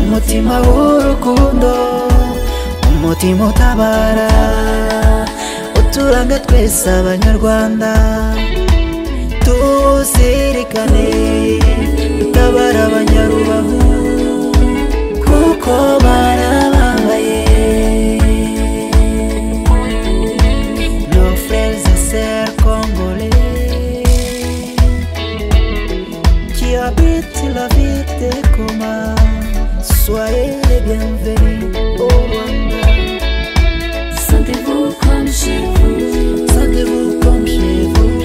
umutima w'urukundo umutima utabara uturanga twese abanyarwanda tuzirikane dutabara abanyarubavu kuko barabambaye nos frères et sœurs congolais qui habitent la ville de Goma. Soyez les bienvenus au Rwanda. Sentez-vous comme chez vous, Sentez-vous comme chez vous.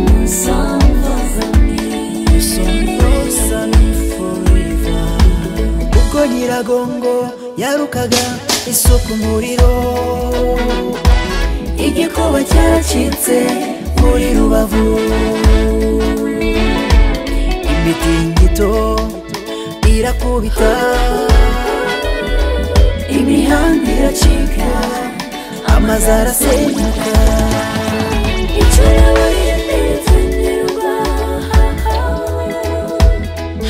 nous sommes vos amis. Nous sommes vos amis forever. Kuko Nyiragongo yarukaga isoko umuriro. Igikuba cyaracitse muri rubavu imitingito irakubita imihanda iracika amazu arasenyuka icyo nabarinze ritsengerwa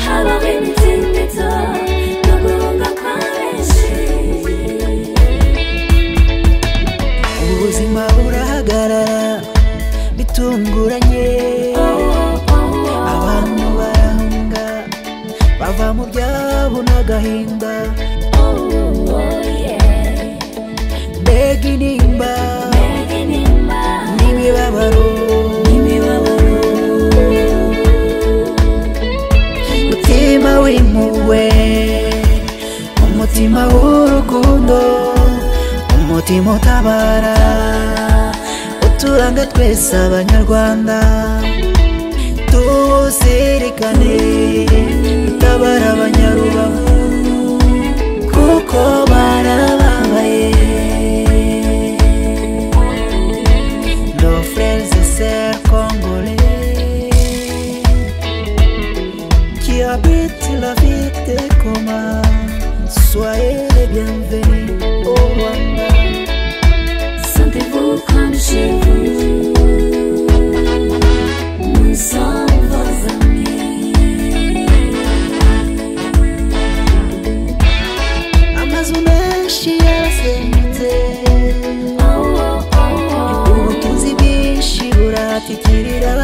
habaho imitingito no guhunga kwa benshi ubuzima burahagarara bitunguranye abantu barahunga bava mu byabo n'agahinda mbega intimba n'imibabaro umutima w'impuhwe umutima w'urukundo umutima utabara uturanga twese abanyarwanda tuzirikane utabara abanyarubavu kuko barabambaye nos frères et sœurs congolais qui habite la ville de Goma. Soyez les bienvenus au Rwanda. Sentez-vous comme chez vous. Nous sommes vos amis. Amazu menshi yarasenyutse, Oh, oh, oh, oh. ubutunzi bwinshi buratitirira.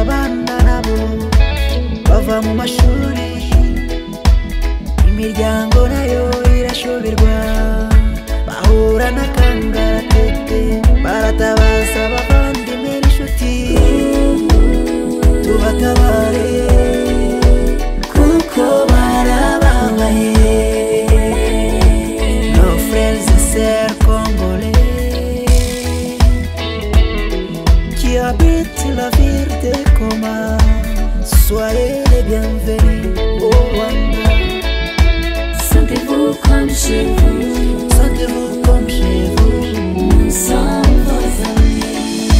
Abana nabo bava mu mashuri, imiryango nayo irashoberwa. Bahura n'akangaratete, baratabaza abavandimwe n'inshuti. Tubatabare kuko barababaye nos frères et sœurs congolais qui habitent la ville de Goma soyez les bienvenus au Rwanda Sentez-vous comme chez vous. sentez-vous comme chez vous Nous sommes vos amis.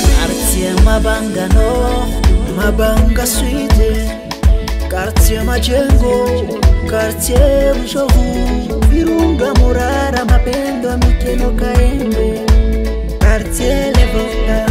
quartier Mabanga Nord Mabanga Sud quartier Majengo quartier Bujovu Virunga Murara Mapendo Mikeno Kaembe quartier Levoka